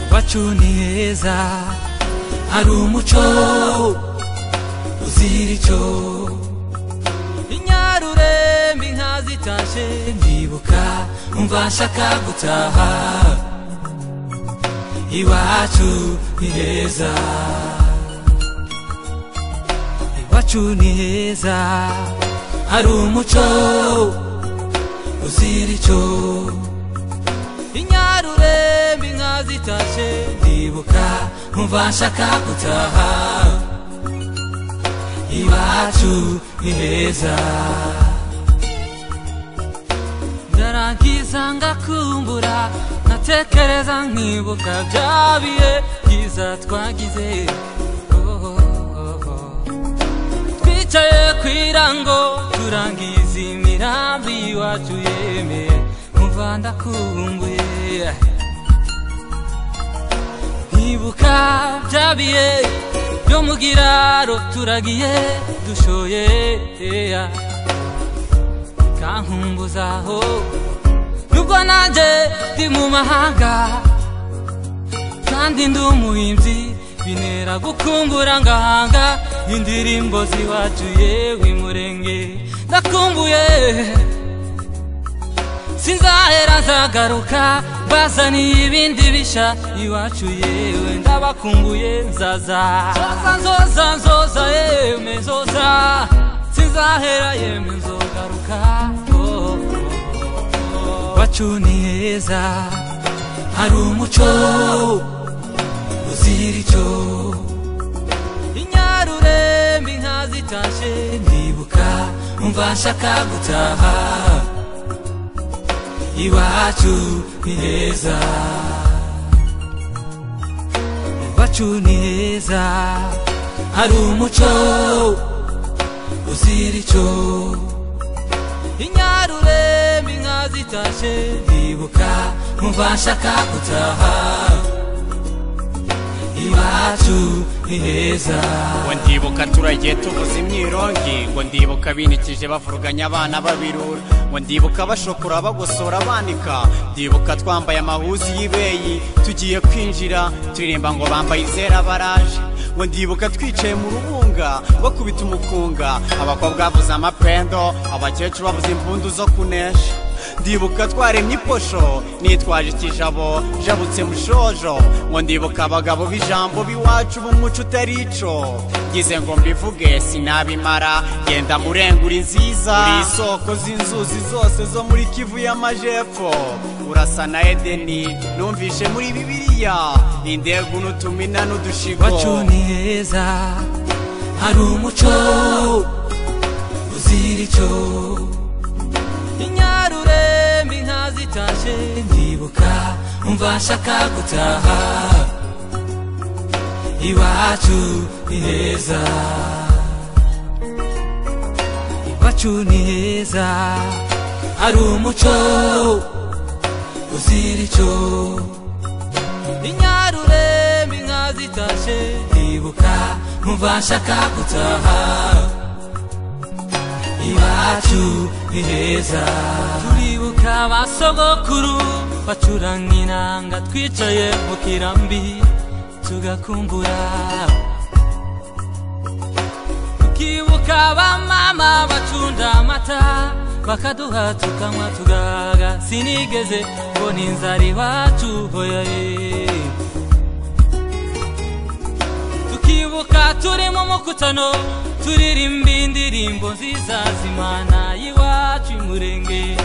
iwacu ni heza hari umuco uzira icyo inyarurembe inka zitashye ndibuka umva nshaka gutaha iwacu ni heza iwacu ni heza hari umuco uzira icyo inyarurembe inka zitashye ndibuka nkumva nshaka gutaha iwacu ni heza ndarangiza ngakumbura nkatekereza nkibuka bya bihe byiza twagize Oh, oh, oh. twicaye ku irango turangiza imirambi iwacu yeme nkumva ndakumbuye nkibuka bya bihe byo mu giraro turagiye dushoye eya kankumbuzaho nubwo nanjye ndi mu mahanga kandi ndi umuhimbyi binera gukumbura ngahanga indirimbo ziwacu yewe murenge ndakumbuye sinzahera nzagaruka bazaniye ibindi bisha iwacu yewe ndabakumbuye nzaza nzoza nzoza nzoza yeme nzoza sinzahera yeme nzogaruka oh, oh, oh. iwacu ni heza hari umuco uzira icyo inyarurembe inka zitashye ndibuka umva nshaka gutaha iwacu ni heza iwacu ni heza hari umuco uzira icyo inyarurembe inka zitashye ndibuka umva nshaka gutaha iwacu ni heza ngo ndibuka turagiye tubuze imyirongi ngo ndibuka binikije bavuruganya abana babirura ngo ndibuka bashokora bagosora banika ndibuka twambaye amahuzi y'ibeyi tugiye kwinjira turirimba ngo bambaye izera baraje ngo ndibuka twicaye mu rubunga bakubita umukunga abakobwa bavuze amapendo abakecuru bavuze impundu zo kunesha ndibuka twaremye iposho nitwaje ikijabo jabutse mushojo ngo ndibuka abagabo b'ijambo b'iwacu b'umuco utari ico ngize ngo mbivuge sinabimara genda murengura inziza uri isoko z'inzuzi zose zo muri kivu y'amajepfo urasa na edeni numvishe muri bibiliya indegu n'utumina n'udushigo iwacu ni heza hari umuco uzira icyo inyarurembe inka zitashye ndibuka umva nshaka gutaha iwacu ni heza iwacu ni heza hari umuco uzira icyo inyarurembe inka zitashye ndibuka nkumva nshaka gutaha iwacu ni heza turibuka ba sogokuru bacuranga inanga twicaye mu kirambi tugakumbura tukibuka ba mama bacunda amata bakaduha tukanywa tugahaga sinigeze mbona inzara iwacu hoyaye tukibuka turi mu mukutano turirimba indirimbo nziza z'imana y'iwacu imurenge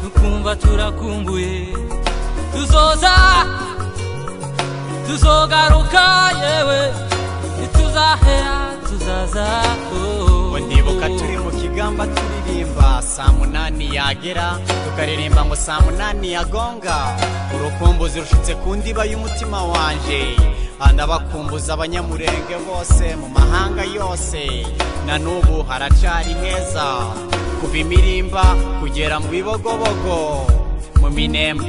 tukumva turakumbuye tuzoza tuzogaruka yewe ntituzahera tuzaza oh. ngo ndibuka turi mu kigamba turirimba saa munani yagera tukaririmba ngo saa munani yagonga urukumbuzi rushutse ku ndiba y'umutima wanje anabakumbuza abanyamurenge bose mu mahanga yose na n'ubu haracari heza kuva imirimba kugera mu bibogobogo mu minembwe